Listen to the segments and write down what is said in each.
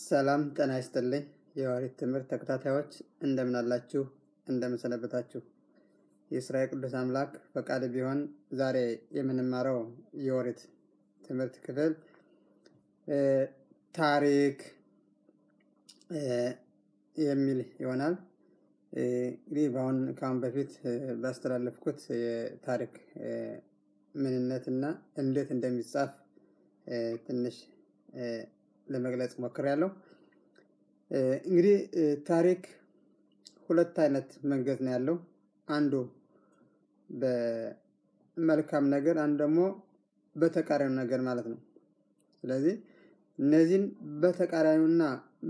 ሰላም ጤና ይስጥልኝ። የኦሪት ትምህርት ተከታታዮች እንደምን አላችሁ? እንደምን ሰነበታችሁ? የእስራኤል ቅዱስ አምላክ ፈቃድ ቢሆን ዛሬ የምንማረው የኦሪት ትምህርት ክፍል ታሪክ የሚል ይሆናል። እንግዲህ በአሁን ከአሁን በፊት ባስተላለፍኩት የታሪክ ምንነትና እንዴት እንደሚጻፍ ትንሽ ለመግለጽ ሞክሬያለሁ። እንግዲህ ታሪክ ሁለት አይነት መንገድ ነው ያለው። አንዱ በመልካም ነገር፣ አንዱ ደግሞ በተቃራኒው ነገር ማለት ነው። ስለዚህ እነዚህን በተቃራኒውና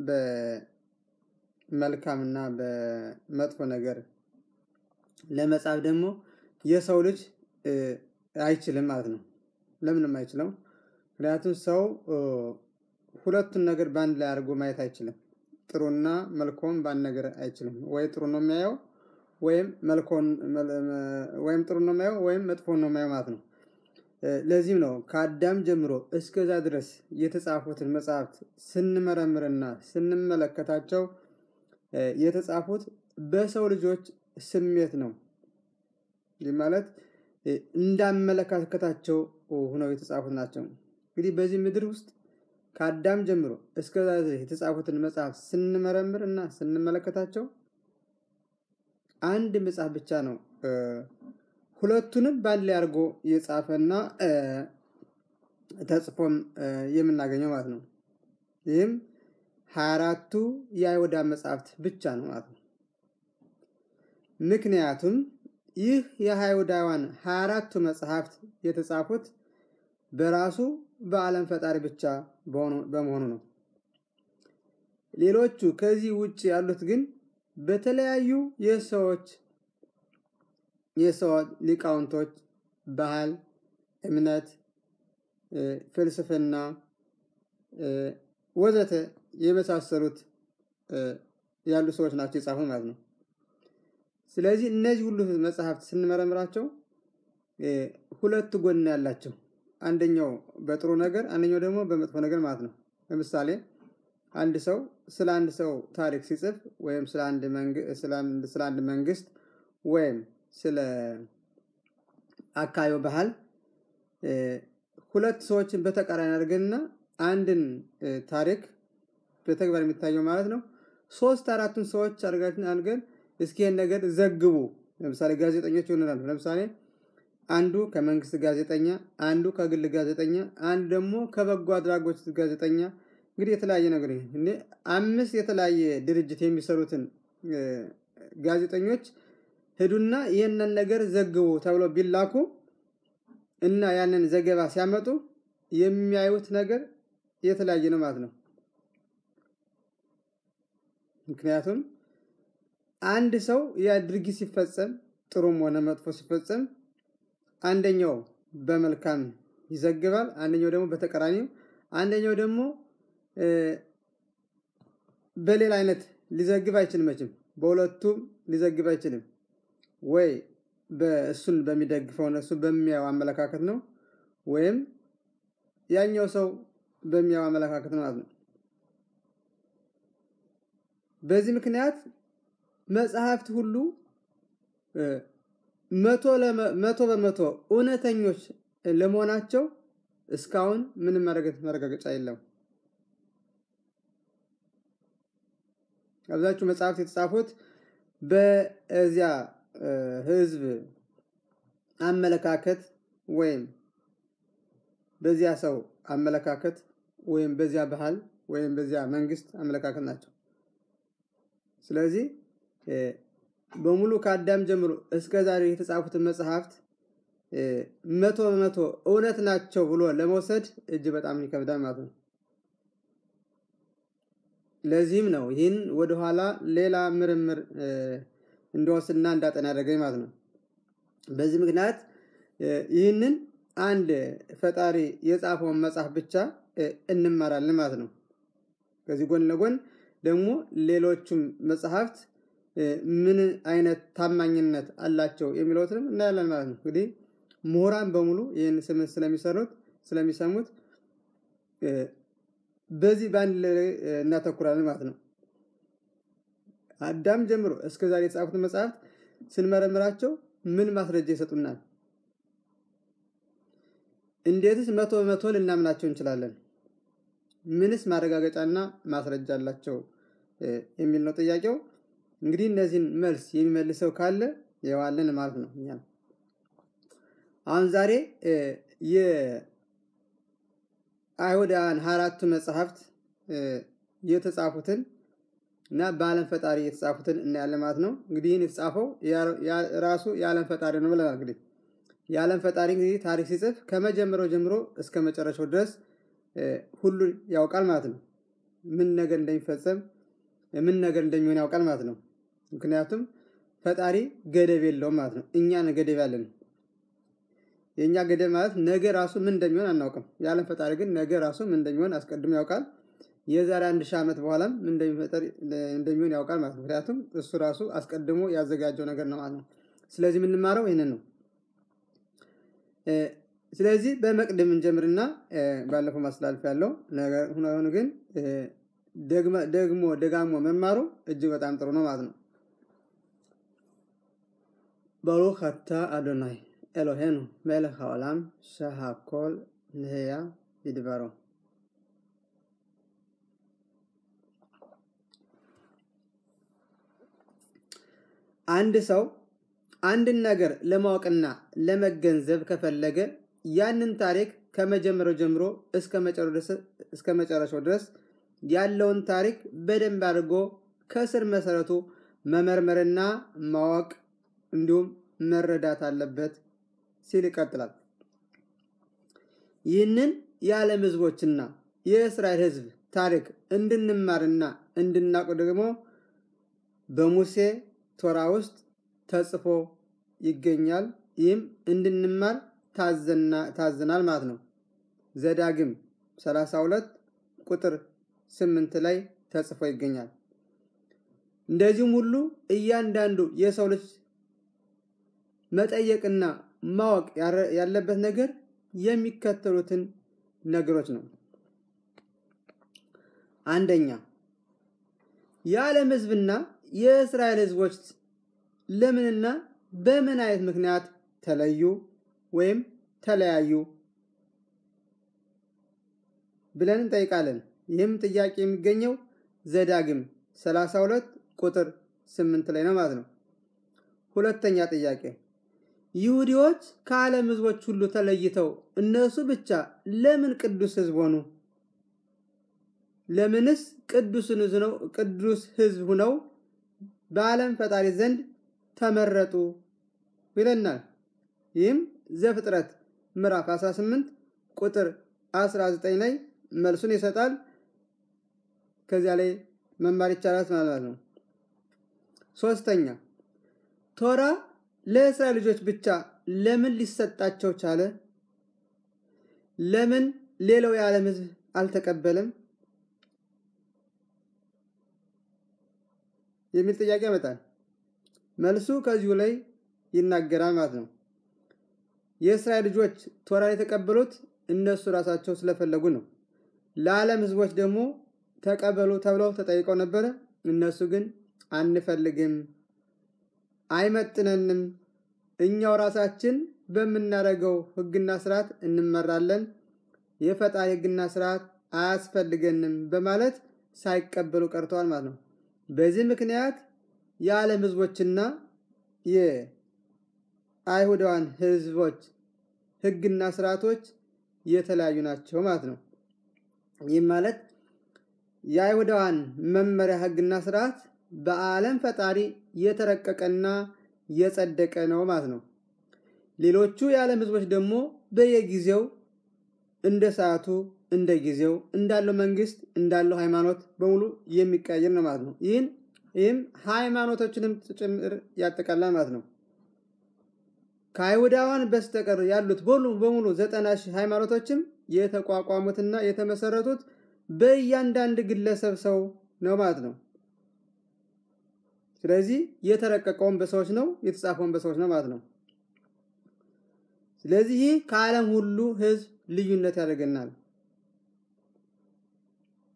በመልካምና በመጥፎ ነገር ለመጻፍ ደግሞ የሰው ልጅ አይችልም ማለት ነው። ለምንም አይችለው? ምክንያቱም ሰው ሁለቱን ነገር በአንድ ላይ አድርጎ ማየት አይችልም። ጥሩና መልኮን በአንድ ነገር አይችልም። ወይ ጥሩ ነው የሚያየው ወይም መልኮን ወይም ጥሩ ነው የሚያየው ወይም መጥፎን ነው የሚያየው ማለት ነው። ለዚህም ነው ከአዳም ጀምሮ እስከዛ ድረስ የተጻፉትን መጽሐፍት ስንመረምርና ስንመለከታቸው የተጻፉት በሰው ልጆች ስሜት ነው። ይህ ማለት እንዳመለካከታቸው ሆነው የተጻፉት ናቸው። እንግዲህ በዚህ ምድር ውስጥ ከአዳም ጀምሮ እስከዛ የተጻፉትን መጽሐፍ ስንመረምር እና ስንመለከታቸው አንድ መጽሐፍ ብቻ ነው ሁለቱንም በአንድ ላይ አድርጎ የጻፈና ተጽፎም የምናገኘው ማለት ነው። ይህም ሀያ አራቱ የአይሁዳ መጽሐፍት ብቻ ነው ማለት ነው። ምክንያቱም ይህ የአይሁዳውያን ሀያ አራቱ መጽሐፍት የተጻፉት በራሱ በዓለም ፈጣሪ ብቻ በመሆኑ ነው። ሌሎቹ ከዚህ ውጭ ያሉት ግን በተለያዩ የሰዎች የሰው ሊቃውንቶች ባህል፣ እምነት፣ ፍልስፍና ወዘተ የመሳሰሉት ያሉ ሰዎች ናቸው የጻፉት ማለት ነው። ስለዚህ እነዚህ ሁሉ መጽሐፍት ስንመረምራቸው ሁለት ጎን ያላቸው አንደኛው በጥሩ ነገር አንደኛው ደግሞ በመጥፎ ነገር ማለት ነው። ለምሳሌ አንድ ሰው ስለ አንድ ሰው ታሪክ ሲጽፍ ወይም ስለ አንድ መንግስት ወይም ስለ አካባቢው ባህል ሁለት ሰዎችን በተቃራኒ አድርገንና አንድን ታሪክ በተግባር የሚታየው ማለት ነው ሶስት አራቱን ሰዎች አድርገን እስኪ ይህን ነገር ዘግቡ። ለምሳሌ ጋዜጠኞች ይሆናሉ። ለምሳሌ አንዱ ከመንግስት ጋዜጠኛ፣ አንዱ ከግል ጋዜጠኛ፣ አንዱ ደግሞ ከበጎ አድራጎት ጋዜጠኛ እንግዲህ የተለያየ ነገር አምስት የተለያየ ድርጅት የሚሰሩትን ጋዜጠኞች ሂዱና ይህንን ነገር ዘግቡ ተብሎ ቢላኩ እና ያንን ዘገባ ሲያመጡ የሚያዩት ነገር የተለያየ ነው ማለት ነው። ምክንያቱም አንድ ሰው ያ ድርጊት ሲፈጸም ጥሩም ሆነ መጥፎ ሲፈጸም አንደኛው በመልካም ይዘግባል፣ አንደኛው ደግሞ በተቃራኒው፣ አንደኛው ደግሞ በሌላ አይነት ሊዘግብ አይችልም። መቼም በሁለቱም ሊዘግብ አይችልም። ወይ በእሱን በሚደግፈው እሱ በሚያየው አመለካከት ነው፣ ወይም ያኛው ሰው በሚያየው አመለካከት ነው ማለት ነው። በዚህ ምክንያት መጽሐፍት ሁሉ መቶ በመቶ እውነተኞች ለመሆናቸው እስካሁን ምንም መረጋገጫ የለም። አብዛኞቹ መጽሐፍት የተጻፉት በዚያ ሕዝብ አመለካከት ወይም በዚያ ሰው አመለካከት ወይም በዚያ ባህል ወይም በዚያ መንግስት አመለካከት ናቸው። ስለዚህ በሙሉ ከአዳም ጀምሮ እስከ ዛሬ የተጻፉትን መጽሐፍት መቶ በመቶ እውነት ናቸው ብሎ ለመውሰድ እጅ በጣም ይከብዳል ማለት ነው። ለዚህም ነው ይህን ወደኋላ ሌላ ምርምር እንደወስድና እንዳጠና ያደረገኝ ማለት ነው። በዚህ ምክንያት ይህንን አንድ ፈጣሪ የጻፈውን መጽሐፍ ብቻ እንማራለን ማለት ነው። ከዚህ ጎን ለጎን ደግሞ ሌሎቹም መጽሐፍት ምን አይነት ታማኝነት አላቸው የሚለውትንም እናያለን ማለት ነው። እንግዲህ ምሁራን በሙሉ ይህን ስምን ስለሚሰሩት ስለሚሰሙት በዚህ በአንድ ላይ እናተኩራለን ማለት ነው። አዳም ጀምሮ እስከ ዛሬ የተጻፉትን መጽሐፍት ስንመረምራቸው ምን ማስረጃ ይሰጡናል? እንዴትስ መቶ በመቶ ልናምናቸው እንችላለን? ምንስ ማረጋገጫና ማስረጃ አላቸው የሚል ነው ጥያቄው። እንግዲህ እነዚህን መልስ የሚመልሰው ካለ የዋለን ማለት ነው። እኛ አሁን ዛሬ የአይሁዳውያን አራቱ መጽሐፍት የተጻፉትን እና በዓለም ፈጣሪ የተጻፉትን እናያለን ማለት ነው። እንግዲህ ይህን የተጻፈው ራሱ የዓለም ፈጣሪ ነው ብለናል። እንግዲህ የዓለም ፈጣሪ እንግዲህ ታሪክ ሲጽፍ ከመጀመሪያው ጀምሮ እስከ መጨረሻው ድረስ ሁሉን ያውቃል ማለት ነው። ምን ነገር እንደሚፈጸም ምን ነገር እንደሚሆን ያውቃል ማለት ነው። ምክንያቱም ፈጣሪ ገደብ የለውም ማለት ነው። እኛን ገደብ ያለን የእኛ ገደብ ማለት ነገ ራሱ ምን እንደሚሆን አናውቅም። የዓለም ፈጣሪ ግን ነገ ራሱ ምን እንደሚሆን አስቀድሞ ያውቃል። የዛሬ አንድ ሺህ ዓመት በኋላም እንደሚሆን ያውቃል ማለት ነው። ምክንያቱም እሱ ራሱ አስቀድሞ ያዘጋጀው ነገር ነው ማለት ነው። ስለዚህ የምንማረው ይህንን ነው። ስለዚህ በመቅድም እንጀምርና ባለፈው ማስተላለፍ ያለው ነገር ሆኖ ግን ደግሞ ደጋሞ መማሩ እጅግ በጣም ጥሩ ነው ማለት ነው። ברוך אתה אדוני אלוהינו מלך העולם שהכל נהיה בדברו. አንድ ሰው አንድን ነገር ለማወቅና ለመገንዘብ ከፈለገ ያንን ታሪክ ከመጀመሪያው ጀምሮ እስከ መጨረሻው ድረስ ያለውን ታሪክ በደንብ አድርጎ ከስር መሰረቱ መመርመርና ማወቅ እንዲሁም መረዳት አለበት ሲል ይቀጥላል። ይህንን የዓለም ህዝቦችና የእስራኤል ህዝብ ታሪክ እንድንማርና እንድናውቅ ደግሞ በሙሴ ቶራ ውስጥ ተጽፎ ይገኛል። ይህም እንድንማር ታዘናል ማለት ነው። ዘዳግም 32 ቁጥር 8 ላይ ተጽፎ ይገኛል። እንደዚሁም ሁሉ እያንዳንዱ የሰው ልጅ መጠየቅና ማወቅ ያለበት ነገር የሚከተሉትን ነገሮች ነው። አንደኛ የዓለም ህዝብና የእስራኤል ህዝቦች ለምንና በምን አይነት ምክንያት ተለዩ ወይም ተለያዩ ብለን እንጠይቃለን። ይህም ጥያቄ የሚገኘው ዘዳግም 32 ቁጥር 8 ላይ ነው ማለት ነው። ሁለተኛ ጥያቄ ይሁዲዎች ከዓለም ህዝቦች ሁሉ ተለይተው እነሱ ብቻ ለምን ቅዱስ ህዝብ ሆኑ? ለምንስ ቅዱስ ህዝብ ሁነው በዓለም ፈጣሪ ዘንድ ተመረጡ ይለናል። ይህም ዘፍጥረት ምዕራፍ 18 ቁጥር 19 ላይ መልሱን ይሰጣል። ከዚያ ላይ መማር ይቻላል ማለት ነው። ሶስተኛ ቶራ ለእስራኤል ልጆች ብቻ ለምን ሊሰጣቸው ቻለ? ለምን ሌላው የዓለም ህዝብ አልተቀበለም? የሚል ጥያቄ ያመጣል። መልሱ ከዚሁ ላይ ይናገራል ማለት ነው። የእስራኤል ልጆች ቶራን የተቀበሉት እነሱ ራሳቸው ስለፈለጉ ነው። ለዓለም ህዝቦች ደግሞ ተቀበሉ ተብለው ተጠይቀው ነበረ። እነሱ ግን አንፈልግም፣ አይመጥነንም፣ እኛው ራሳችን በምናደርገው ህግና ስርዓት እንመራለን፣ የፈጣሪ ህግና ስርዓት አያስፈልገንም በማለት ሳይቀበሉ ቀርተዋል ማለት ነው። በዚህ ምክንያት የዓለም ህዝቦችና የአይሁዳውያን ህዝቦች ህግና ስርዓቶች የተለያዩ ናቸው ማለት ነው። ይህም ማለት የአይሁዳውያን መመሪያ ህግና ስርዓት በዓለም ፈጣሪ የተረቀቀና የጸደቀ ነው ማለት ነው። ሌሎቹ የዓለም ህዝቦች ደግሞ በየጊዜው እንደ ሰዓቱ እንደ ጊዜው እንዳለው መንግስት እንዳለው ሃይማኖት በሙሉ የሚቀያየር ነው ማለት ነው። ይህን ይህም ሃይማኖቶችንም ጭምር ያጠቃላል ማለት ነው። ከአይሁዳውያን በስተቀር ያሉት በሙሉ በሙሉ ዘጠና ሺህ ሃይማኖቶችም የተቋቋሙትና የተመሰረቱት በእያንዳንድ ግለሰብ ሰው ነው ማለት ነው። ስለዚህ የተረቀቀውን በሰዎች ነው፣ የተጻፈውን በሰዎች ነው ማለት ነው። ስለዚህ ይህ ከዓለም ሁሉ ህዝብ ልዩነት ያደርገናል።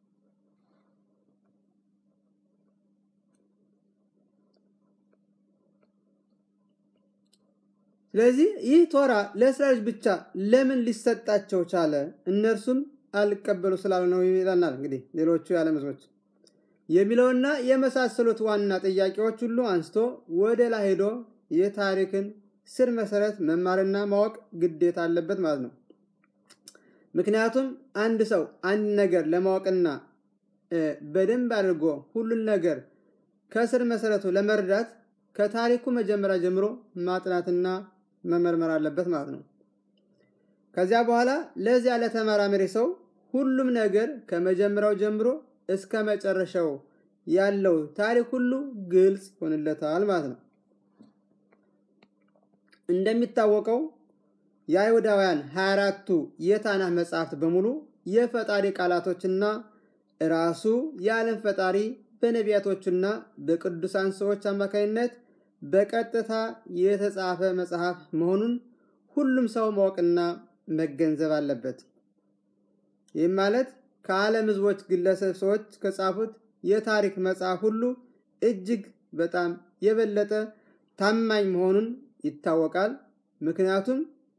ስለዚህ ይህ ቶራ ለእስራኤሎች ብቻ ለምን ሊሰጣቸው ቻለ? እነርሱም አልቀበሉ ስላሉ ነው ይለናል። እንግዲህ ሌሎቹ የዓለም ሕዝቦች የሚለውና የመሳሰሉት ዋና ጥያቄዎች ሁሉ አንስቶ ወደ ላይ ሄዶ የታሪክን ስር መሰረት መማርና ማወቅ ግዴታ አለበት ማለት ነው። ምክንያቱም አንድ ሰው አንድ ነገር ለማወቅና በደንብ አድርጎ ሁሉን ነገር ከስር መሰረቱ ለመረዳት ከታሪኩ መጀመሪያ ጀምሮ ማጥናትና መመርመር አለበት ማለት ነው። ከዚያ በኋላ ለዚያ ለተመራመሪ ሰው ሁሉም ነገር ከመጀመሪያው ጀምሮ እስከ መጨረሻው ያለው ታሪክ ሁሉ ግልጽ ይሆንለታል ማለት ነው። እንደሚታወቀው የአይሁዳውያን 24ቱ የታናህ መጽሐፍት በሙሉ የፈጣሪ ቃላቶችና ራሱ የዓለም ፈጣሪ በነቢያቶቹና በቅዱሳን ሰዎች አማካኝነት በቀጥታ የተጻፈ መጽሐፍ መሆኑን ሁሉም ሰው ማወቅና መገንዘብ አለበት። ይህም ማለት ከዓለም ሕዝቦች ግለሰብ ሰዎች ከጻፉት የታሪክ መጽሐፍ ሁሉ እጅግ በጣም የበለጠ ታማኝ መሆኑን ይታወቃል። ምክንያቱም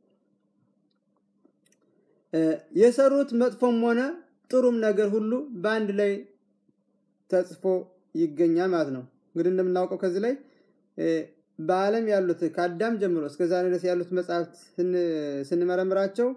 የሰሩት መጥፎም ሆነ ጥሩም ነገር ሁሉ በአንድ ላይ ተጽፎ ይገኛል ማለት ነው። እንግዲህ እንደምናውቀው ከዚህ ላይ በዓለም ያሉት ከአዳም ጀምሮ እስከ ዛሬ ድረስ ያሉት መጽሐፍት ስንመረምራቸው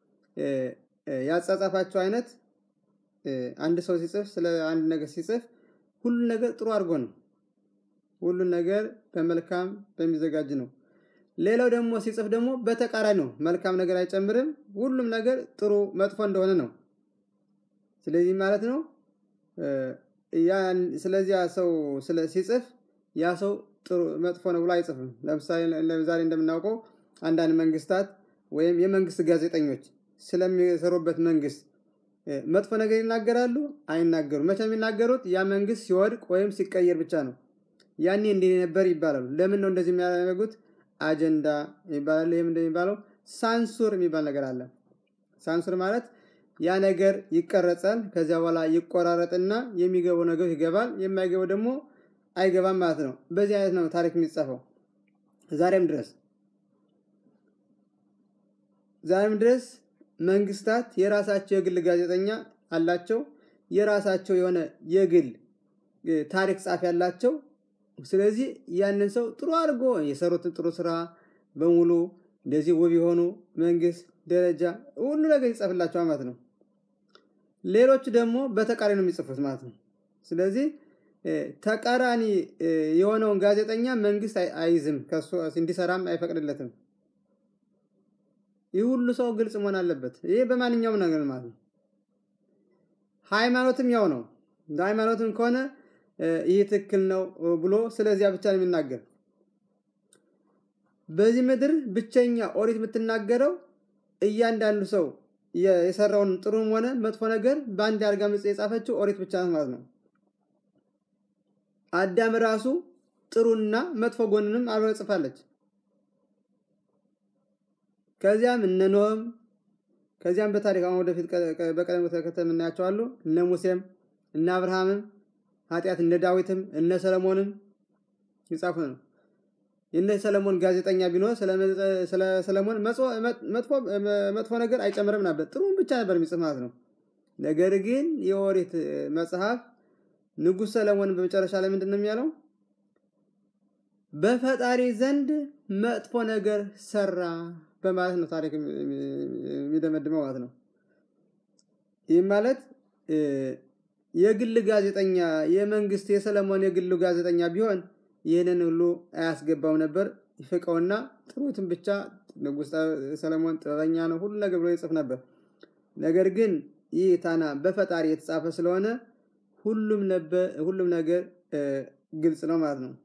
ያጻጻፋቸው አይነት አንድ ሰው ሲጽፍ ስለ አንድ ነገር ሲጽፍ ሁሉን ነገር ጥሩ አድርጎ ነው። ሁሉን ነገር በመልካም በሚዘጋጅ ነው። ሌላው ደግሞ ሲጽፍ ደግሞ በተቃራኒ ነው። መልካም ነገር አይጨምርም። ሁሉም ነገር ጥሩ መጥፎ እንደሆነ ነው። ስለዚህ ማለት ነው ስለዚያ ሰው ሲጽፍ ያ ሰው ጥሩ መጥፎ ነው ብሎ አይጽፍም። ለምሳሌ ዛሬ እንደምናውቀው አንዳንድ መንግስታት ወይም የመንግስት ጋዜጠኞች ስለሚሰሩበት መንግስት መጥፎ ነገር ይናገራሉ? አይናገሩም። መቼ የሚናገሩት ያ መንግስት ሲወድቅ ወይም ሲቀየር ብቻ ነው። ያኔ እንዲህ ነበር ይባላሉ። ለምን ነው እንደዚህ የሚያደርጉት? አጀንዳ ይባላል። ይህም እንደሚባለው ሳንሱር የሚባል ነገር አለ። ሳንሱር ማለት ያ ነገር ይቀረጻል። ከዚያ በኋላ ይቆራረጥና የሚገባው ነገር ይገባል፣ የማይገባው ደግሞ አይገባም ማለት ነው። በዚህ አይነት ነው ታሪክ የሚጻፈው ዛሬም ድረስ ዛሬም ድረስ መንግስታት የራሳቸው የግል ጋዜጠኛ አላቸው። የራሳቸው የሆነ የግል ታሪክ ጻፊ ያላቸው። ስለዚህ ያንን ሰው ጥሩ አድርጎ የሰሩትን ጥሩ ስራ በሙሉ እንደዚህ ውብ የሆኑ መንግስት ደረጃ ሁሉ ነገር ይጽፍላቸዋል ማለት ነው። ሌሎቹ ደግሞ በተቃራኒ ነው የሚጽፉት ማለት ነው። ስለዚህ ተቃራኒ የሆነውን ጋዜጠኛ መንግስት አይዝም፣ ከሱ እንዲሰራም አይፈቅድለትም። ይህ ሁሉ ሰው ግልጽ መሆን አለበት። ይህ በማንኛውም ነገር ማለት ነው። ሃይማኖትም ያው ነው። ሃይማኖትም ከሆነ ይህ ትክክል ነው ብሎ ስለዚያ ብቻ ነው የሚናገር። በዚህ ምድር ብቸኛ ኦሪት የምትናገረው እያንዳንዱ ሰው የሰራውን ጥሩም ሆነ መጥፎ ነገር በአንድ አድርጋ ምጽ የጻፈችው ኦሪት ብቻ ናት ማለት ነው። አዳም ራሱ ጥሩና መጥፎ ጎንንም አብረ ጽፋለች። ከዚያም እነ ኖህም ከዚያም በታሪክ አሁን ወደፊት በቀደም ተከተል የምናያቸው አሉ። እነ ሙሴም እነ አብርሃምም ኃጢአት እነ ዳዊትም እነ ሰለሞንም ይጻፉ ነው። የእነ ሰለሞን ጋዜጠኛ ቢኖር ስለ ሰለሞን መጥፎ ነገር አይጨምርም ነበር፣ ጥሩም ብቻ ነበር የሚጽፍ ማለት ነው። ነገር ግን የኦሪት መጽሐፍ ንጉሥ ሰለሞን በመጨረሻ ላይ ምንድን ነው የሚያለው? በፈጣሪ ዘንድ መጥፎ ነገር ሰራ በማለት ነው ታሪክ የሚደመድመው ማለት ነው። ይህም ማለት የግል ጋዜጠኛ የመንግስት የሰለሞን የግሉ ጋዜጠኛ ቢሆን ይህንን ሁሉ አያስገባው ነበር። ይፍቀውና ጥሩትን ብቻ ንጉሥ ሰለሞን ጥበበኛ ነው ሁሉ ነገር ብሎ ይጽፍ ነበር። ነገር ግን ይህ ታና በፈጣሪ የተጻፈ ስለሆነ ሁሉም ነገር ግልጽ ነው ማለት ነው።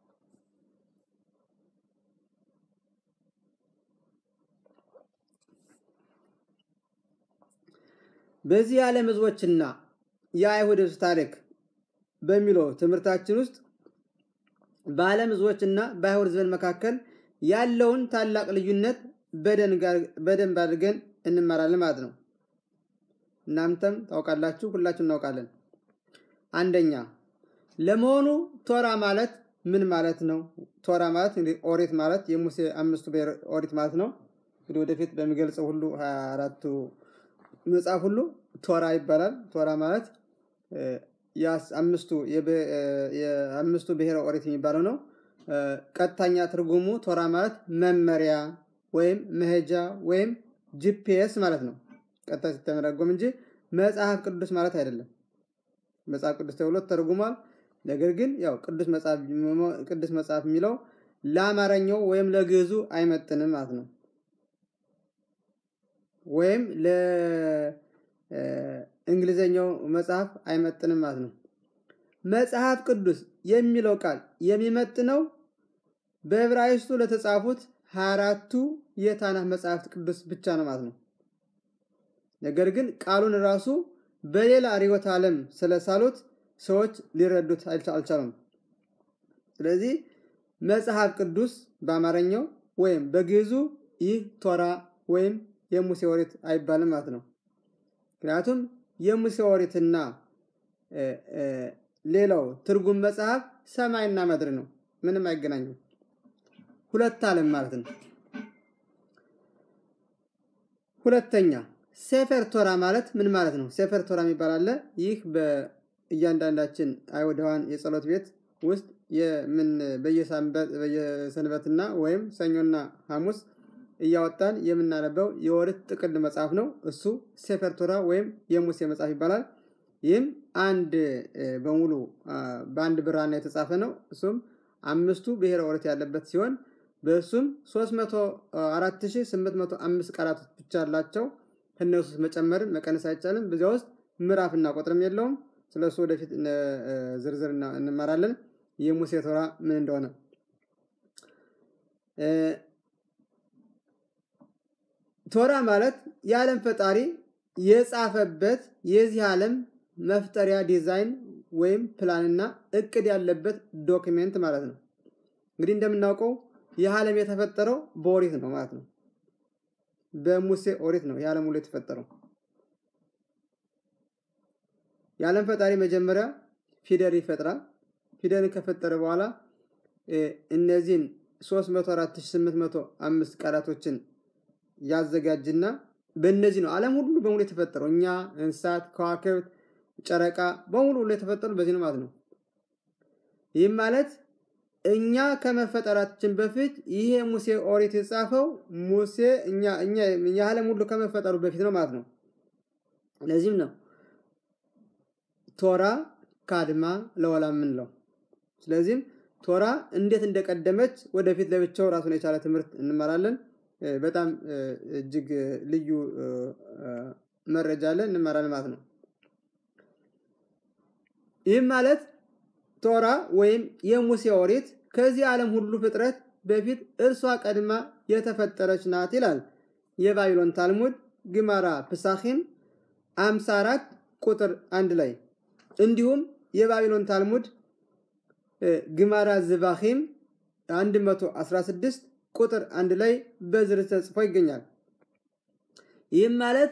በዚህ የዓለም ህዝቦችና የአይሁድ ህዝብ ታሪክ በሚለው ትምህርታችን ውስጥ በዓለም ህዝቦችና በአይሁድ ህዝብን መካከል ያለውን ታላቅ ልዩነት በደንብ አድርገን እንማራለን ማለት ነው። እናንተም ታውቃላችሁ፣ ሁላችን እናውቃለን። አንደኛ ለመሆኑ ቶራ ማለት ምን ማለት ነው? ቶራ ማለት እንግዲህ ኦሪት ማለት የሙሴ አምስቱ ብሔረ ኦሪት ማለት ነው። እንግዲህ ወደፊት በሚገልጸው ሁሉ ሀያ አራቱ መጽሐፍ ሁሉ ቶራ ይባላል። ቶራ ማለት የአምስቱ የአምስቱ ብሔረ ኦሪት የሚባለው ነው። ቀጥተኛ ትርጉሙ ቶራ ማለት መመሪያ ወይም መሄጃ ወይም ጂፒኤስ ማለት ነው። ቀጥታ ሲተረጎም እንጂ መጽሐፍ ቅዱስ ማለት አይደለም። መጽሐፍ ቅዱስ ተብሎ ተርጉሟል። ነገር ግን ያው ቅዱስ መጽሐፍ ቅዱስ መጽሐፍ የሚለው ለአማርኛው ወይም ለግዕዙ አይመጥንም ማለት ነው። ወይም ለእንግሊዘኛው መጽሐፍ አይመጥንም ማለት ነው። መጽሐፍ ቅዱስ የሚለው ቃል የሚመጥነው በዕብራይስጡ ለተጻፉት ሀያ አራቱ የታናህ መጽሐፍት ቅዱስ ብቻ ነው ማለት ነው። ነገር ግን ቃሉን ራሱ በሌላ ርዕዮተ ዓለም ስለሳሉት ሰዎች ሊረዱት አልቻሉም። ስለዚህ መጽሐፍ ቅዱስ በአማርኛው ወይም በግዕዙ ይህ ቶራ ወይም የሙሴ ኦሪት አይባልም ማለት ነው። ምክንያቱም የሙሴ ኦሪትና ሌላው ትርጉም መጽሐፍ ሰማይና ምድር ነው። ምንም አይገናኙም። ሁለት ዓለም ማለት ነው። ሁለተኛ ሴፈር ቶራ ማለት ምን ማለት ነው? ሴፈር ቶራ የሚባል አለ። ይህ በእያንዳንዳችን አይሁዳውያን የጸሎት ቤት ውስጥ የምን በየሰንበትና ወይም ሰኞና ሐሙስ እያወጣን የምናነበው የኦሪት ጥቅል መጽሐፍ ነው። እሱ ሴፈር ቶራ ወይም የሙሴ መጽሐፍ ይባላል። ይህም አንድ በሙሉ በአንድ ብራና የተጻፈ ነው። እሱም አምስቱ ብሔረ ኦሪት ያለበት ሲሆን በእሱም 304805 ቃላቶች ብቻ አላቸው። ከነሱ መጨመርን መቀነስ አይቻልም። በዚያ ውስጥ ምዕራፍና ቁጥርም የለውም። ስለ እሱ ወደፊት ዝርዝር እንማራለን። የሙሴ ቶራ ምን እንደሆነ ቶራ ማለት የዓለም ፈጣሪ የጻፈበት የዚህ ዓለም መፍጠሪያ ዲዛይን ወይም ፕላንና እቅድ ያለበት ዶክሜንት ማለት ነው። እንግዲህ እንደምናውቀው ይህ ዓለም የተፈጠረው በኦሪት ነው ማለት ነው። በሙሴ ኦሪት ነው የዓለም ሁሉ የተፈጠረው። የዓለም ፈጣሪ መጀመሪያ ፊደል ይፈጥራል። ፊደልን ከፈጠረ በኋላ እነዚህን 304805 ቃላቶችን ያዘጋጅና በእነዚህ ነው ዓለም ሁሉ በሙሉ የተፈጠረው። እኛ፣ እንስሳት፣ ከዋክብት፣ ጨረቃ በሙሉ ሁሉ የተፈጠሩ በዚህ ነው ማለት ነው። ይህም ማለት እኛ ከመፈጠራችን በፊት ይሄ ሙሴ ኦሪት የጻፈው ሙሴ እኛ እኛ የዓለም ሁሉ ከመፈጠሩ በፊት ነው ማለት ነው። ለዚህም ነው ቶራ ካድማ ለወላ የምንለው። ስለዚህም ቶራ እንዴት እንደቀደመች ወደፊት ለብቻው ራሱን የቻለ ትምህርት እንመራለን። በጣም እጅግ ልዩ መረጃ አለን እንመራለን ማለት ነው። ይህም ማለት ቶራ ወይም የሙሴ ኦሪት ከዚህ ዓለም ሁሉ ፍጥረት በፊት እርሷ ቀድማ የተፈጠረች ናት ይላል የባቢሎን ታልሙድ ግማራ ፕሳኺም 54 ቁጥር አንድ ላይ እንዲሁም የባቢሎን ታልሙድ ግማራ ዝባኺም 116 ቁጥር አንድ ላይ በዝርዝር ተጽፎ ይገኛል። ይህም ማለት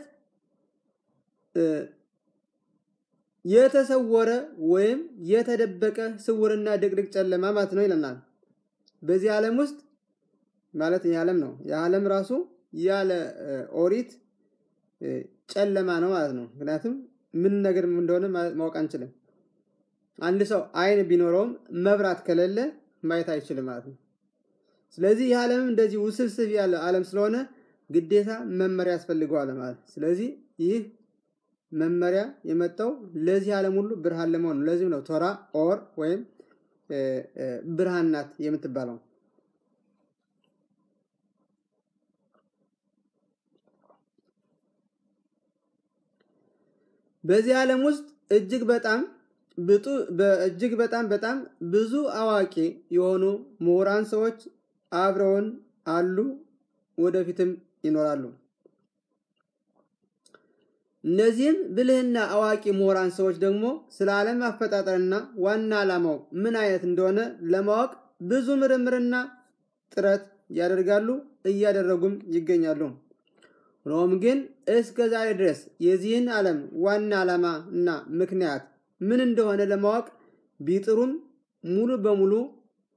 የተሰወረ ወይም የተደበቀ ስውርና ድቅድቅ ጨለማ ማለት ነው ይለናል። በዚህ ዓለም ውስጥ ማለት ይህ ዓለም ነው። የዓለም ራሱ ያለ ኦሪት ጨለማ ነው ማለት ነው። ምክንያቱም ምን ነገር እንደሆነ ማወቅ አንችልም። አንድ ሰው አይን ቢኖረውም መብራት ከሌለ ማየት አይችልም ማለት ነው። ስለዚህ ይህ ዓለምም እንደዚህ ውስብስብ ያለ ዓለም ስለሆነ ግዴታ መመሪያ ያስፈልገዋል ማለት ስለዚህ ይህ መመሪያ የመጣው ለዚህ ዓለም ሁሉ ብርሃን ለመሆን ነው። ለዚህም ነው ቶራ ኦር ወይም ብርሃን ናት የምትባለው። በዚህ ዓለም ውስጥ እጅግ በጣም ብጡ እጅግ በጣም በጣም ብዙ አዋቂ የሆኑ ምሁራን ሰዎች አብረውን አሉ፣ ወደፊትም ይኖራሉ። እነዚህም ብልህና አዋቂ ምሁራን ሰዎች ደግሞ ስለ ዓለም አፈጣጠርና ዋና ዓላማው ምን አይነት እንደሆነ ለማወቅ ብዙ ምርምርና ጥረት ያደርጋሉ፣ እያደረጉም ይገኛሉ። ሆኖም ግን እስከ ዛሬ ድረስ የዚህን ዓለም ዋና ዓላማ እና ምክንያት ምን እንደሆነ ለማወቅ ቢጥሩም ሙሉ በሙሉ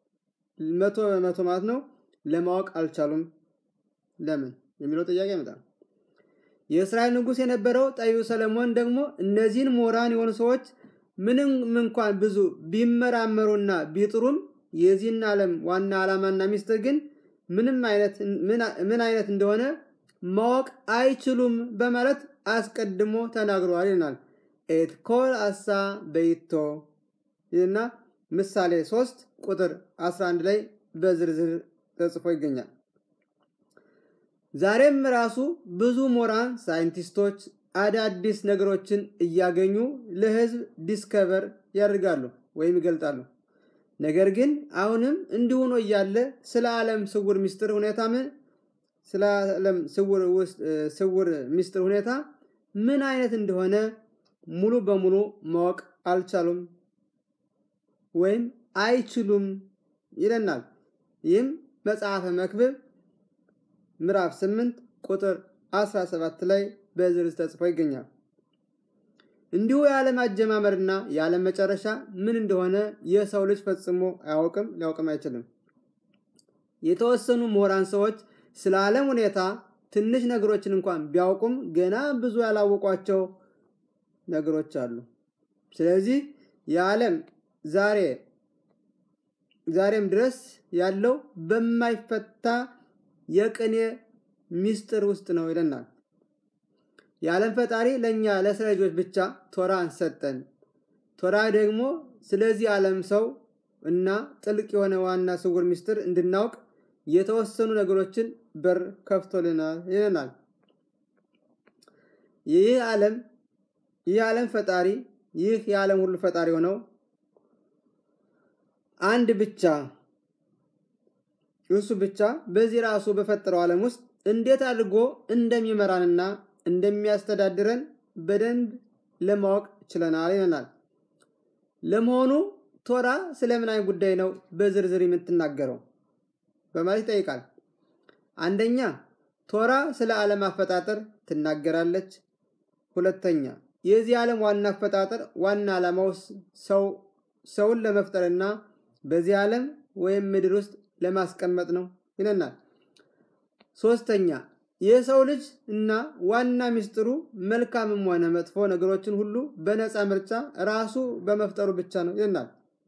መቶ በመቶ ማለት ነው ለማወቅ አልቻሉም። ለምን የሚለው ጥያቄ ይመጣል። የእስራኤል ንጉሥ የነበረው ጠቢቡ ሰለሞን ደግሞ እነዚህን ምሁራን የሆኑ ሰዎች ምንም እንኳን ብዙ ቢመራመሩና ቢጥሩም የዚህን ዓለም ዋና ዓላማና ሚስጥር ግን ምንም አይነት ምን አይነት እንደሆነ ማወቅ አይችሉም በማለት አስቀድሞ ተናግረዋል ይልናል። ኤት ኮል አሳ በይቶ ይህና ምሳሌ 3 ቁጥር 11 ላይ በዝርዝር ተጽፎ ይገኛል። ዛሬም ራሱ ብዙ ምሁራን ሳይንቲስቶች አዳዲስ ነገሮችን እያገኙ ለሕዝብ ዲስከቨር ያደርጋሉ ወይም ይገልጣሉ። ነገር ግን አሁንም እንዲሁ ሆኖ እያለ ስለ ዓለም ስውር ሚስጥር ሁኔታ ምን ስለ ዓለም ስውር ሚስጥር ሁኔታ ምን አይነት እንደሆነ ሙሉ በሙሉ ማወቅ አልቻሉም ወይም አይችሉም ይለናል። ይህም መጽሐፈ መክብብ ምዕራፍ 8 ቁጥር 17 ላይ በዝርዝር ተጽፎ ይገኛል። እንዲሁ የዓለም አጀማመርና የዓለም መጨረሻ ምን እንደሆነ የሰው ልጅ ፈጽሞ አያውቅም፣ ሊያውቅም አይችልም። የተወሰኑ ምሁራን ሰዎች ስለ ዓለም ሁኔታ ትንሽ ነገሮችን እንኳን ቢያውቁም ገና ብዙ ያላወቋቸው ነገሮች አሉ። ስለዚህ የዓለም ዛሬ ዛሬም ድረስ ያለው በማይፈታ የቅኔ ሚስጥር ውስጥ ነው ይለናል። የዓለም ፈጣሪ ለእኛ ለእስራኤል ልጆች ብቻ ቶራን ሰጠን። ቶራ ደግሞ ስለዚህ ዓለም ሰው እና ጥልቅ የሆነ ዋና ስውር ሚስጥር እንድናውቅ የተወሰኑ ነገሮችን በር ከፍቶልናል ይለናል። ይህ ዓለም ይህ ዓለም ፈጣሪ ይህ የዓለም ሁሉ ፈጣሪ ሆነው አንድ ብቻ እሱ ብቻ በዚህ ራሱ በፈጠረው ዓለም ውስጥ እንዴት አድርጎ እንደሚመራንና እንደሚያስተዳድረን በደንብ ለማወቅ ችለናል ይለናል። ለመሆኑ ቶራ ስለምን አይነት ጉዳይ ነው በዝርዝር የምትናገረው በማለት ይጠይቃል። አንደኛ ቶራ ስለ ዓለም አፈጣጠር ትናገራለች። ሁለተኛ የዚህ ዓለም ዋና አፈጣጠር ዋና ዓላማው ሰው ሰውን ለመፍጠርና በዚህ ዓለም ወይም ምድር ውስጥ ለማስቀመጥ ነው ይለናል። ሶስተኛ የሰው ልጅ እና ዋና ሚስጥሩ መልካምም ሆነ መጥፎ ነገሮችን ሁሉ በነፃ ምርጫ ራሱ በመፍጠሩ ብቻ ነው ይለናል።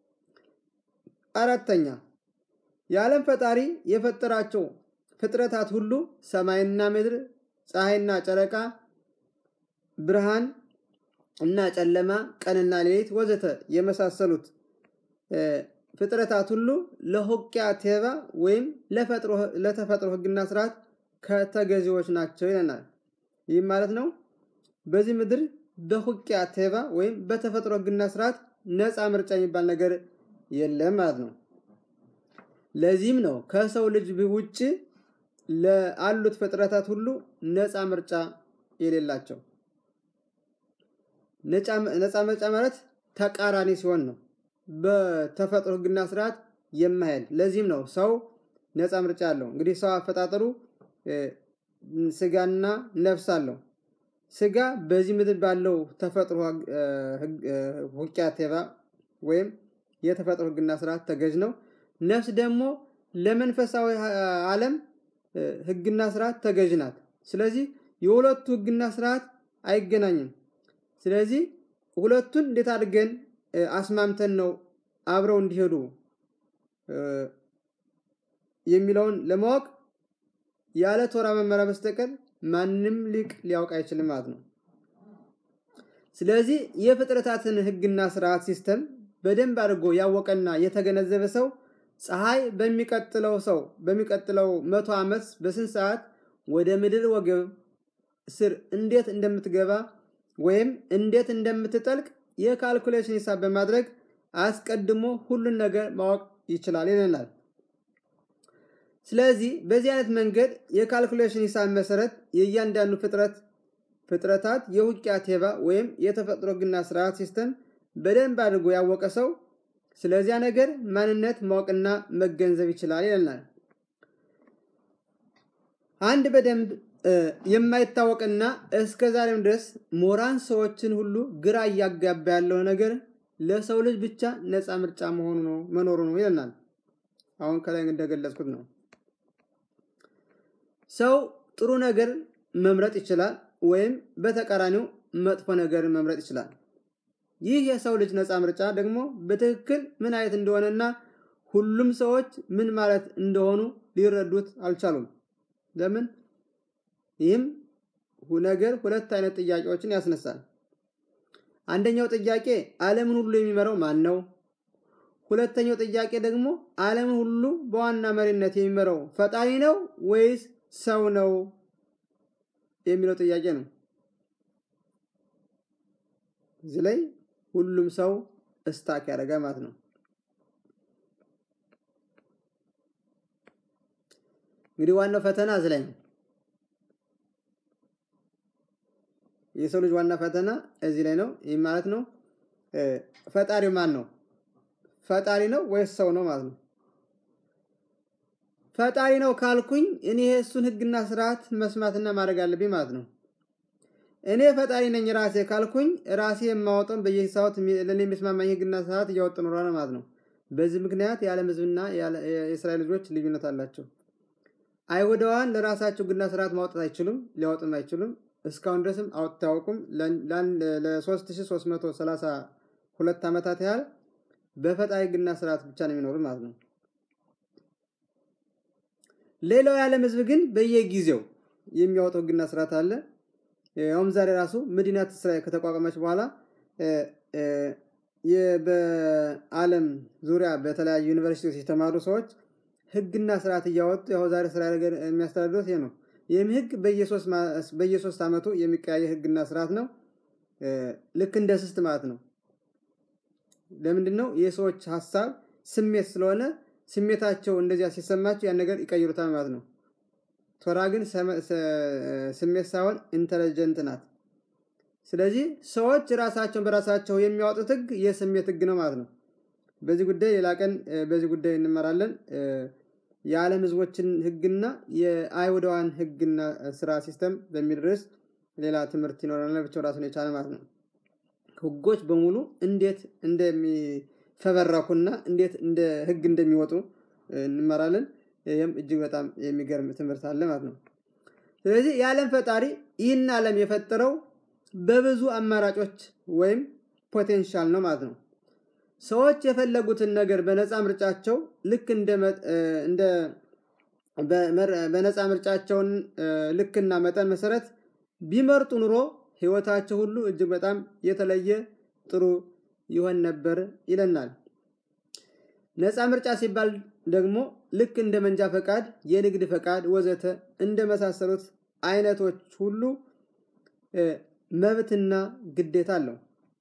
አራተኛ የዓለም ፈጣሪ የፈጠራቸው ፍጥረታት ሁሉ ሰማይና ምድር፣ ፀሐይና ጨረቃ፣ ብርሃን እና ጨለማ፣ ቀንና ሌሊት ወዘተ የመሳሰሉት ፍጥረታት ሁሉ ለሆቂያ ቴባ ወይም ለተፈጥሮ ሕግና ስርዓት ከተገዢዎች ናቸው ይለናል። ይህም ማለት ነው በዚህ ምድር በሁቂያ ቴባ ወይም በተፈጥሮ ሕግና ስርዓት ነፃ ምርጫ የሚባል ነገር የለም ማለት ነው። ለዚህም ነው ከሰው ልጅ ውጭ ለአሉት ፍጥረታት ሁሉ ነፃ ምርጫ የሌላቸው። ነፃ ምርጫ ማለት ተቃራኒ ሲሆን ነው በተፈጥሮ ሕግና ስርዓት የማይሄድ። ለዚህም ነው ሰው ነፃ ምርጫ አለው። እንግዲህ ሰው አፈጣጠሩ ስጋና ነፍስ አለው። ስጋ በዚህ ምድር ባለው ተፈጥሮ ሁቂያ ቴባ ወይም የተፈጥሮ ሕግና ስርዓት ተገዥ ነው። ነፍስ ደግሞ ለመንፈሳዊ ዓለም ሕግና ስርዓት ተገዥ ናት። ስለዚህ የሁለቱ ሕግና ስርዓት አይገናኝም። ስለዚህ ሁለቱን እንዴት አድርገን አስማምተን ነው አብረው እንዲሄዱ የሚለውን ለማወቅ ያለ ቶራ መመሪያ በስተቀር ማንም ሊቅ ሊያውቅ አይችልም ማለት ነው። ስለዚህ የፍጥረታትን ሕግና ስርዓት ሲስተም በደንብ አድርጎ ያወቀና የተገነዘበ ሰው ፀሐይ በሚቀጥለው ሰው በሚቀጥለው መቶ ዓመት በስንት ሰዓት ወደ ምድር ወገብ ስር እንዴት እንደምትገባ ወይም እንዴት እንደምትጠልቅ የካልኩሌሽን ሂሳብ በማድረግ አስቀድሞ ሁሉን ነገር ማወቅ ይችላል ይለናል። ስለዚህ በዚህ አይነት መንገድ የካልኩሌሽን ሂሳብ መሰረት የእያንዳንዱ ፍጥረት ፍጥረታት የውቂያ ቴባ ወይም የተፈጥሮ ሕግና ስርዓት ሲስተም በደንብ አድርጎ ያወቀ ሰው ስለዚያ ነገር ማንነት ማወቅና መገንዘብ ይችላል ይለናል። አንድ በደንብ የማይታወቅና እስከ ዛሬም ድረስ ሞራን ሰዎችን ሁሉ ግራ እያጋባ ያለው ነገር ለሰው ልጅ ብቻ ነፃ ምርጫ መሆኑ ነው መኖሩ ነው ይለናል። አሁን ከላይ እንደገለጽኩት ነው። ሰው ጥሩ ነገር መምረጥ ይችላል፣ ወይም በተቃራኒው መጥፎ ነገር መምረጥ ይችላል። ይህ የሰው ልጅ ነፃ ምርጫ ደግሞ በትክክል ምን አይነት እንደሆነና ሁሉም ሰዎች ምን ማለት እንደሆኑ ሊረዱት አልቻሉም። ለምን? ይህም ነገር ሁለት አይነት ጥያቄዎችን ያስነሳል። አንደኛው ጥያቄ ዓለምን ሁሉ የሚመራው ማን ነው? ሁለተኛው ጥያቄ ደግሞ ዓለምን ሁሉ በዋና መሪነት የሚመራው ፈጣሪ ነው ወይስ ሰው ነው የሚለው ጥያቄ ነው። እዚህ ላይ ሁሉም ሰው እስታክ ያደርጋል ማለት ነው። እንግዲህ ዋናው ፈተና እዚህ ላይ ነው። የሰው ልጅ ዋና ፈተና እዚህ ላይ ነው። ይህ ማለት ነው ፈጣሪው ማን ነው? ፈጣሪ ነው ወይስ ሰው ነው ማለት ነው። ፈጣሪ ነው ካልኩኝ እኔ እሱን ሕግና ስርዓት መስማትና ማድረግ አለብኝ ማለት ነው። እኔ ፈጣሪ ነኝ ራሴ ካልኩኝ ራሴ የማወጣውን በየሰዓት ለእኔ የሚስማማኝ ሕግና ስርዓት እያወጡ ኖሯል ማለት ነው። በዚህ ምክንያት የዓለም ሕዝብና የእስራኤል ልጆች ልዩነት አላቸው። አይሁዳውያን ለራሳቸው ሕግና ስርዓት ማውጣት አይችሉም፣ ሊያወጡም አይችሉም። እስካሁን ድረስም አውጥተው አያውቁም። ለ3332 ዓመታት ያህል በፈጣሪ ሕግና ስርዓት ብቻ ነው የሚኖሩት ማለት ነው። ሌላው የዓለም ህዝብ ግን በየጊዜው የሚያወጣው ሕግና ስርዓት አለ። ያውም ዛሬ ራሱ መዲናት እስራኤል ከተቋቋመች በኋላ በዓለም ዙሪያ በተለያዩ ዩኒቨርሲቲዎች የተማሩ ሰዎች ሕግና ስርዓት እያወጡ ያው ዛሬ እስራኤል ሀገር የሚያስተዳድሩት ይሄ ነው። ይህም ሕግ በየሶስት ዓመቱ የሚቀያየር ሕግና ስርዓት ነው። ልክ እንደ ስስት ማለት ነው። ለምንድን ነው? የሰዎች ሀሳብ ስሜት ስለሆነ ስሜታቸው እንደዚያ ሲሰማቸው ያን ነገር ይቀይሩታል ማለት ነው። ቶራ ግን ስሜት ሳይሆን ኢንተለጀንት ናት። ስለዚህ ሰዎች ራሳቸውን በራሳቸው የሚያወጡት ህግ የስሜት ህግ ነው ማለት ነው። በዚህ ጉዳይ ሌላ ቀን በዚህ ጉዳይ እንመራለን። የዓለም ህዝቦችን ህግና የአይሁዳውያን ህግና ስራ ሲስተም በሚል ርዕስ ሌላ ትምህርት ይኖረናል። ብቻው ራሱን የቻለ ማለት ነው። ህጎች በሙሉ እንዴት እንደሚፈበረኩና እንዴት እንደ ህግ እንደሚወጡ እንመራለን። ይህም እጅግ በጣም የሚገርም ትምህርት አለ ማለት ነው። ስለዚህ የዓለም ፈጣሪ ይህን ዓለም የፈጠረው በብዙ አማራጮች ወይም ፖቴንሻል ነው ማለት ነው። ሰዎች የፈለጉትን ነገር በነፃ ምርጫቸው ልክ እንደ በነፃ ምርጫቸውን ልክና መጠን መሰረት ቢመርጡ ኑሮ ህይወታቸው ሁሉ እጅግ በጣም የተለየ ጥሩ ይሆን ነበር ይለናል። ነፃ ምርጫ ሲባል ደግሞ ልክ እንደ መንጃ ፈቃድ፣ የንግድ ፈቃድ ወዘተ እንደ መሳሰሉት አይነቶች ሁሉ መብትና ግዴታ አለው።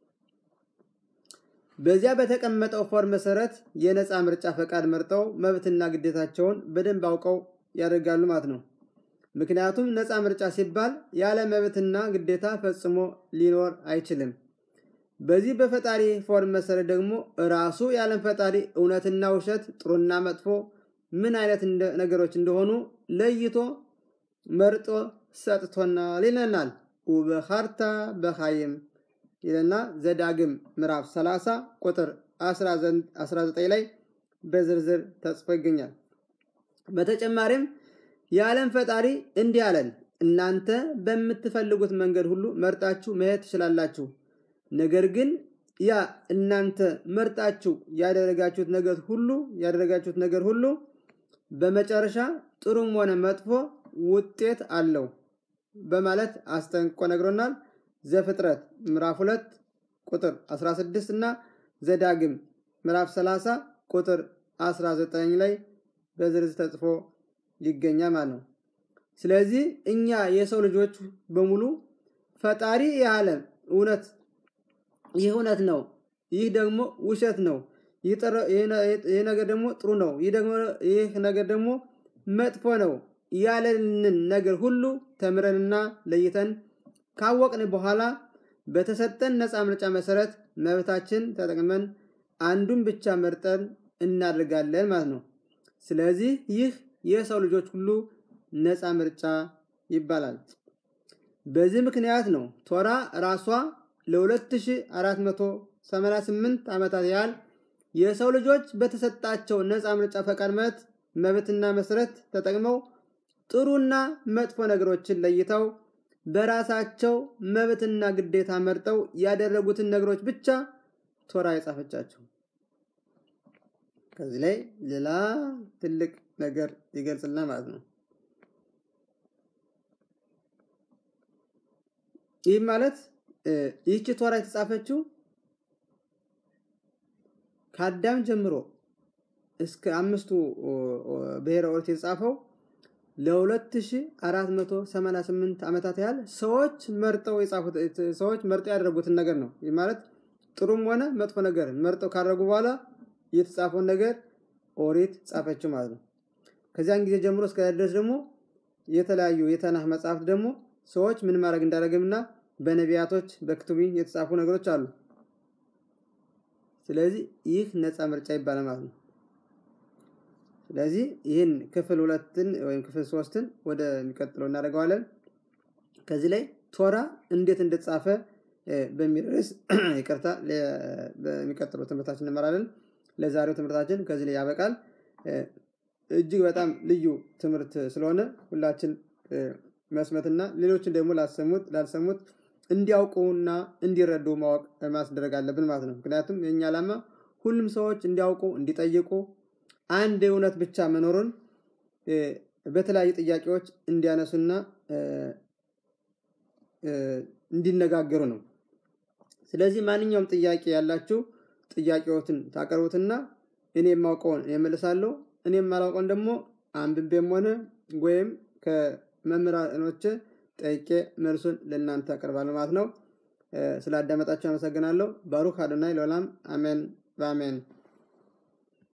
በዚያ በተቀመጠው ፎርም መሰረት የነፃ ምርጫ ፈቃድ መርጠው መብትና ግዴታቸውን በደንብ አውቀው ያደርጋሉ ማለት ነው። ምክንያቱም ነፃ ምርጫ ሲባል ያለ መብትና ግዴታ ፈጽሞ ሊኖር አይችልም። በዚህ በፈጣሪ ፎርም መሰረት ደግሞ ራሱ የዓለም ፈጣሪ እውነትና ውሸት፣ ጥሩና መጥፎ ምን አይነት ነገሮች እንደሆኑ ለይቶ መርጦ ሰጥቶናል ይለናል። ውበኻርታ በኻይም ይለና ዘዳግም ምዕራፍ 30 ቁጥር 19 ላይ በዝርዝር ተጽፎ ይገኛል። በተጨማሪም የዓለም ፈጣሪ እንዲህ አለን፣ እናንተ በምትፈልጉት መንገድ ሁሉ መርጣችሁ መሄድ ትችላላችሁ። ነገር ግን ያ እናንተ መርጣችሁ ያደረጋችሁት ነገር ሁሉ ያደረጋችሁት ነገር ሁሉ በመጨረሻ ጥሩም ሆነ መጥፎ ውጤት አለው በማለት አስጠንቅቆ ነግሮናል። ዘፍጥረት ምዕራፍ 2 ቁጥር 16 እና ዘዳግም ምዕራፍ 30 ቁጥር 19 ላይ በዝርዝር ተጽፎ ይገኛል ማለት ነው። ስለዚህ እኛ የሰው ልጆች በሙሉ ፈጣሪ የዓለም እውነት ይህ እውነት ነው፣ ይህ ደግሞ ውሸት ነው፣ ይህ ነገር ደግሞ ጥሩ ነው፣ ይህ ነገር ደግሞ መጥፎ ነው ያለንን ነገር ሁሉ ተምረንና ለይተን ካወቅን በኋላ በተሰጠን ነፃ ምርጫ መሰረት መብታችን ተጠቅመን አንዱን ብቻ መርጠን እናደርጋለን ማለት ነው። ስለዚህ ይህ የሰው ልጆች ሁሉ ነፃ ምርጫ ይባላል። በዚህ ምክንያት ነው ቶራ ራሷ ለ2488 ዓመታት ያህል የሰው ልጆች በተሰጣቸው ነፃ ምርጫ ፈቃድ መብት መብትና መሰረት ተጠቅመው ጥሩና መጥፎ ነገሮችን ለይተው በራሳቸው መብትና ግዴታ መርጠው ያደረጉትን ነገሮች ብቻ ቶራ የጻፈቻቸው። ከዚህ ላይ ሌላ ትልቅ ነገር ይገልጽልና ማለት ነው። ይህ ማለት ይህች ቶራ የተጻፈችው ከአዳም ጀምሮ እስከ አምስቱ ብሔረ ኦሪት የተጻፈው ለ2488 ዓመታት ያህል ሰዎች መርጠው የጻፉት ሰዎች መርጠው ያደረጉትን ነገር ነው። ይህ ማለት ጥሩም ሆነ መጥፎ ነገር መርጠው ካደረጉ በኋላ የተጻፈውን ነገር ኦሪት ጻፈችው ማለት ነው። ከዚያን ጊዜ ጀምሮ እስከ ድረስ ደግሞ የተለያዩ የተናህ መጽሐፍት ደግሞ ሰዎች ምን ማድረግ እንዳደረግምና በነቢያቶች በክቱቢ የተጻፉ ነገሮች አሉ። ስለዚህ ይህ ነፃ ምርጫ ይባላል ማለት ነው። ስለዚህ ይህን ክፍል ሁለትን ወይም ክፍል ሶስትን ወደሚቀጥለው እናደርገዋለን። ከዚህ ላይ ቶራ እንዴት እንደተጻፈ በሚል ርዕስ ይቅርታ፣ በሚቀጥለው ትምህርታችን እንመራለን። ለዛሬው ትምህርታችን ከዚህ ላይ ያበቃል። እጅግ በጣም ልዩ ትምህርት ስለሆነ ሁላችን መስመትና ሌሎችን ደግሞ ላሰሙት ላልሰሙት እንዲያውቁና እንዲረዱ ማወቅ ማስደረግ አለብን ማለት ነው። ምክንያቱም የእኛ ዓላማ ሁሉም ሰዎች እንዲያውቁ እንዲጠይቁ አንድ እውነት ብቻ መኖሩን በተለያዩ ጥያቄዎች እንዲያነሱና እንዲነጋገሩ ነው። ስለዚህ ማንኛውም ጥያቄ ያላችሁ ጥያቄዎትን ታቀርቡትና እኔ የማውቀውን እመልሳለሁ። እኔ የማላውቀውን ደግሞ አንብቤም ሆነ ወይም ከመምህራኖች ጠይቄ መልሱን ለእናንተ አቀርባለሁ ማለት ነው። ስላዳመጣችሁ አመሰግናለሁ። ባሩክ አዶናይ ለዓለም አሜን በአሜን